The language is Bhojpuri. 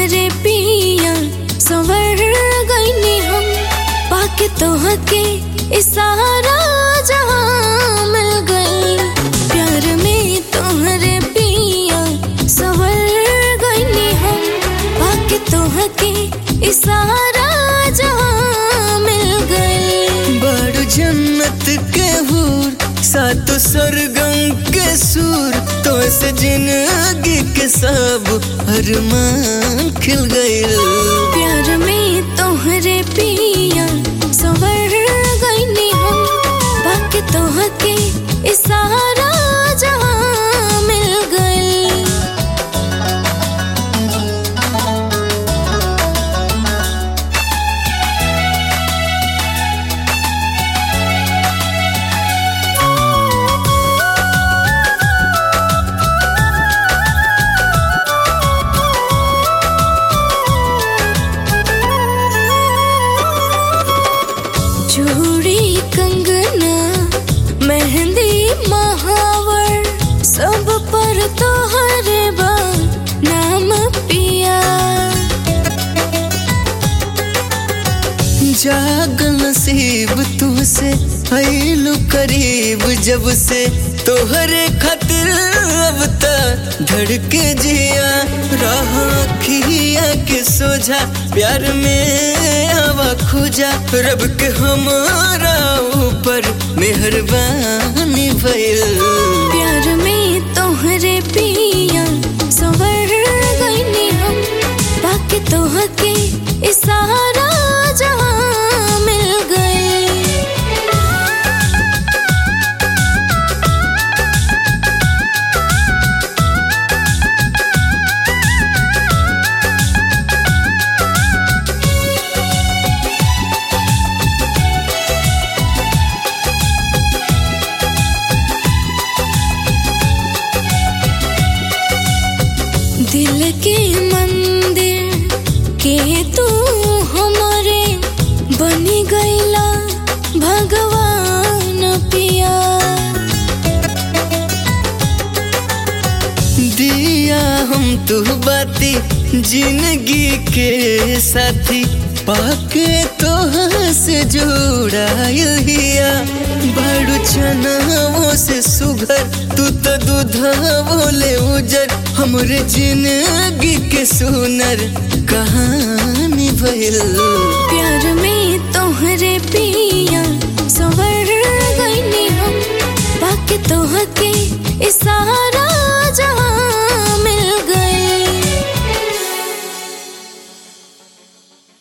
तोहरे पिया संवर गईनी हम पाके तोहके इशारा जहाँ मिल गई प्यार में तोहरे पिया संवर गईनी हम पाके तोहके इशारा जहाँ मिल गई बड़ जन्नत के हूर सात सरगम के सूर तो से जिंदगी के सब अरमान खिल गइल प्यार में तोहरे पिया संवर गईनी हम बाकी तोहके इशारा जहाँ मिल गई चूड़ी कंगना मेहंदी महावर सब पर तोहरे बा नाम पिया जाग नसीब तुमसे आइलू करीब जब से तोहरे खातिर अब तक धड़के जिया रहा खिया के सोझा प्यार में आवा खुजा रब के हमारा ऊपर मेहरबानी भइल प्यार में तोहरे पिया संवर गईनी हम बाकी तोहके इशारा जहाँ मिल गई दिल के मंदिर के तू हमारे बनी गईला भगवान पिया दिया हम तू बाती जिंदगी के साथी पाके तो से जुड़ाइल हिया बड़ू चनावो से सुघर तू तो दूधवो ले उजर हमरे जिंदगी के सुनर कहानी भइल प्यार में तोहरे पिया संवर